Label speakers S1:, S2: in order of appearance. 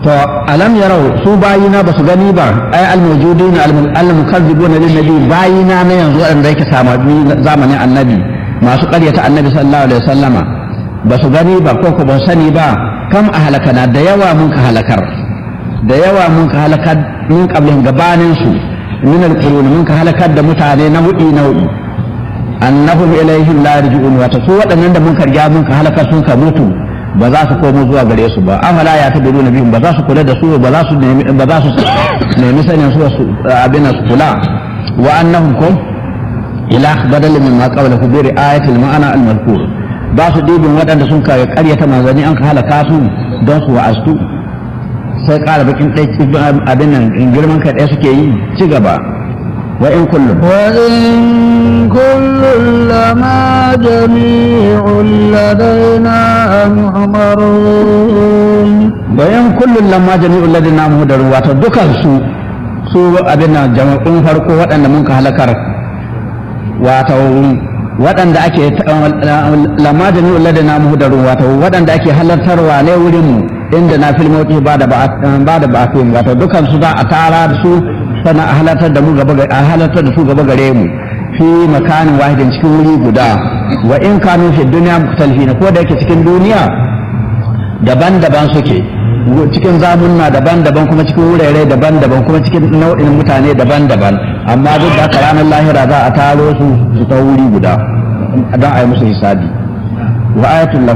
S1: to alam yarau su bayina ba su gani ba ai almujudin almukazzibuna lin nabi bayina na yanzu wanda yake samadi zamanin annabi masu ƙaryata annabi sallallahu alaihi wasallama ba su gani ba ko ko ba sani ba kam ahlakana da yawa mun ka halakar da yawa mun ka halakar min qablin gabanin su min alqurun mun ka halakar da mutane nau'i nau'i annahum ilaihim la yarji'un wa su waɗannan da mun karya mun ka halakar sun ka mutu ba za su komo zuwa gare su ba amala ya tabiru na bihim ba za su kula da su ba za su nemi ba za su nemi sanin su abin su kula wa annahum kum ila badal min ma qabla bi ri'ayati al-ma'ana al-madhkur ba su dibin waɗanda sun ka karyata manzanni an ka halaka su don su wa'astu sai ƙara bakin ɗai abin nan girman kai ɗaya suke yi ci gaba wa in kullum
S2: وإن كل لما جميع لدينا محضرون
S1: bayan kullum lamma jami'ul ladina muhdarun wato dukan su su abin nan jama'un farko waɗanda mun ka halakar wato waɗanda ake lamma jami'ul ladina muhdarun wato waɗanda ake halartarwa ne wurin mu inda na filmoti ba da ba da ba wato dukan su za a tara da su sannan a halartar da mu gaba a halartar da su gaba gare mu fi makanin wahidin cikin wuri guda wa in kanu fi duniya mukhtalifin ko da yake cikin duniya daban-daban suke cikin zamunna daban-daban kuma cikin wurare daban-daban kuma cikin nau'in mutane daban-daban amma duk da haka ranar lahira za a taro su su ta wuri guda don a yi musu hisabi wa ayatul